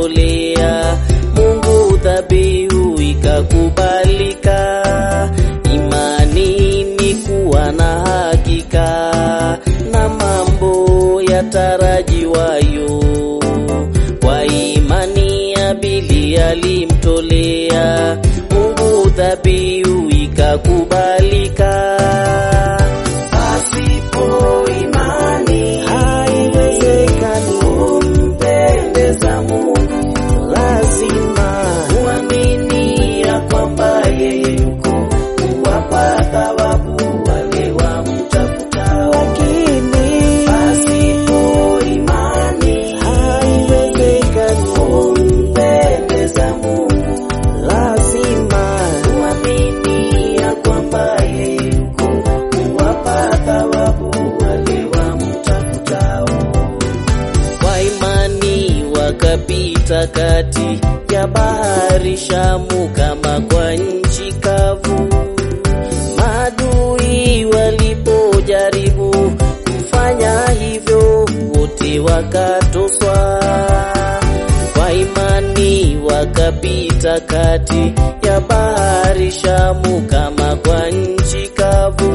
alimtolea Mungu dhabihu ikakubalika. Imani ni kuwa na hakika na mambo yatarajiwayo. Kwa imani Abili alimtolea Mungu dhabihu ikakubalika. Pasipo imani haiwezekani kumpendeza Mungu, lazima uamini ya kwamba yeye yuko kuwapa thawabu wale wamtafuta. Lakini pasipo imani haiwezekani kumpendeza Mungu, lazima uamini ya kwamba yeye yuko kuwapa thawabu wale wamtafutao. Kwa imani wakapita kati ya bahari Shamu kama kwa nchi kavu. Maadui walipojaribu kufanya hivyo, wote wakatoswa. Kwa imani wakapita kati ya bahari Shamu kama kwa nchi kavu.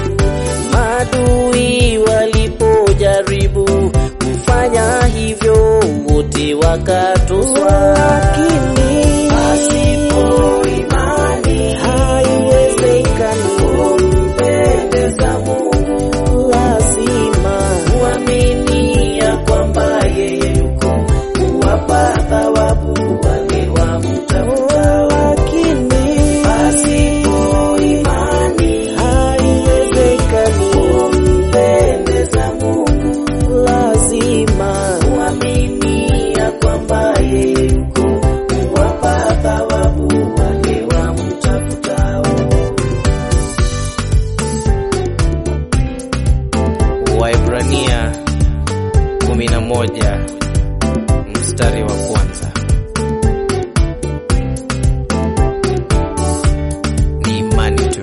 Maadui walipojaribu kufanya hivyo, wote wakatoswa. Lakini pasipo imani haiwezekani kumpendeza Mungu, lazima uamini ya kwamba yeye yuko kuwapa thawabu wale wamtafuta. Lakini pasipo imani haiwezekani kumpendeza Mungu, lazima uamini ya kwamba yeye yuko kuwapa thawabu wale wamtafutao. Waibrania 11 mstari wa kwanza. Ni imani tu.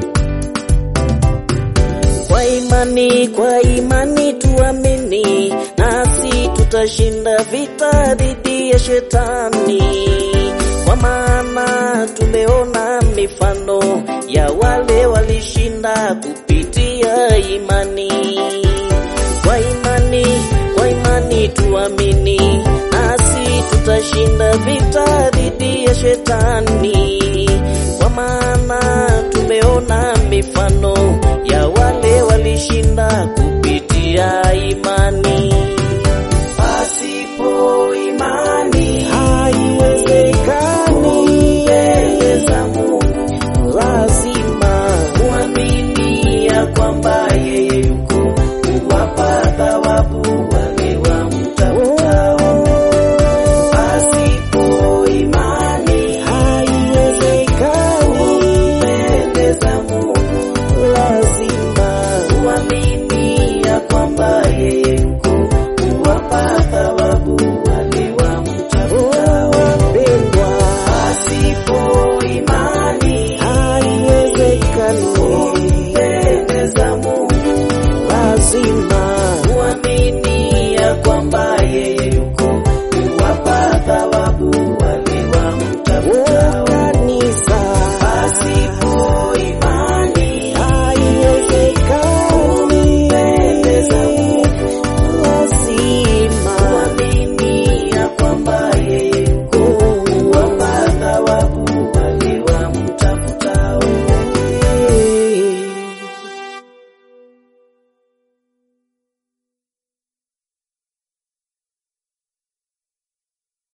Kwa imani, kwa imani tuamini, nasi tutashinda vita dhidi ya shetani. Kwa maana tumeona mifano ya wale walishinda kupitia imani. Kwa imani, kwa imani tuamini, nasi tutashinda vita dhidi ya shetani. Kwa maana tumeona mifano ya wale walishinda kupitia imani.